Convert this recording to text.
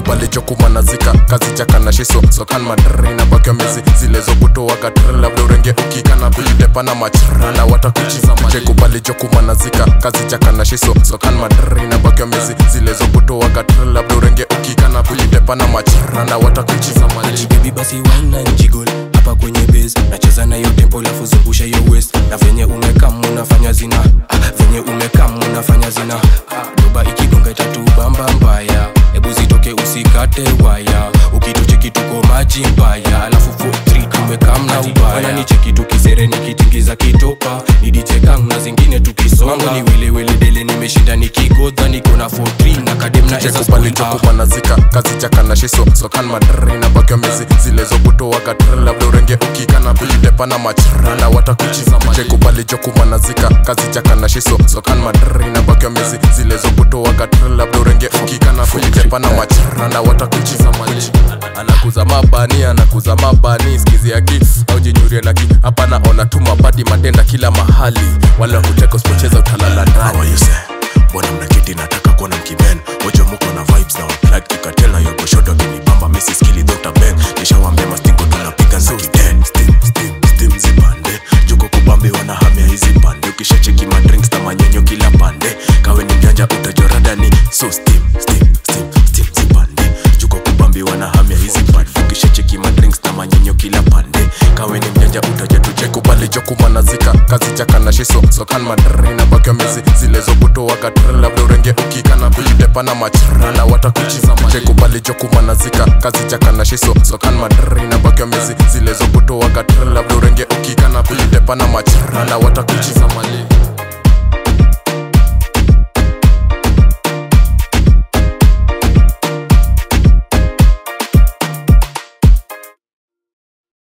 jekubali jokumanazika kazi jakana shiso sokan madraina bakyo mizi zile zokutoa katra labda urenge ukikana kulitepana machrana watakuchiza jekubali jokumanazika kazi jakana shiso sokan madraina bakyo mizi zile zokutoa katra labda urenge ukikana kulitepana machrana watakuchiza mali baby basi wine na njigol hapa kwenye base nacheza na hiyo tempo lafu zungusha hiyo west na venye umekam unafanya zina ah, venye umekam unafanya zina ah, doba ikidunga itatubamba mbaya hebu zitoke usikate waya ukitucheki tuko maji mbaya alafu 43 tumekam na ubaya nicheki tukisere nikitingiza kitopa nidichekang na zingine tukisonga ni welewele dele nimeshinda nikigodha niko na 43 na kadem na eza jekubali spoon, ah. jokumanazika kazi jakana shiso sokan madraina bakyo mizi zile zokutoa katra labda urenge ukikana kulitepana machrana watakuchiza jekubali jokumanazika kazi jakana shiso sokan madraina bakyo mizi zile zokutoa katra labda urenge ukikana kulitepana machrana watakuchiza mali anakuza mabani anakuza mabani skizi aki au jinyurie naki hapa naona tu mabadi matenda kila mahali wale wakuteka usipocheza utalala ndani How are you say? Mbona mnaketi nataka kuona mkiben Ojo muko na vibes na unplugged kikatel na yogo shoto kinibamba misi skili Dr. Ben Nishawambia mastingo tunapiga za kiden Steam, steam, steam zipande Juko kubambi wanahamia hizi pande Ukishacheki madrinks na manyenyo kila pande Kawe ni mjanja utajorada ni So steam, steam, steam, steam zipande Juko kubambi wanahamia hizi pande Ukishacheki madrinks na manyenyo kila pande Kawe ni mjanja utajatuche jekubali jokumanazika kazi jakana shiso sokan madraina bakyo mizi zile zokutoa katra labda urenge ukikana kulitepana machrana watakuchiza jekubali jokumanazika kazi jakana shiso sokan madraina bakyo mizi zile zokutoa katra labda urenge ukikana kulitepana machrana watakuchiza mali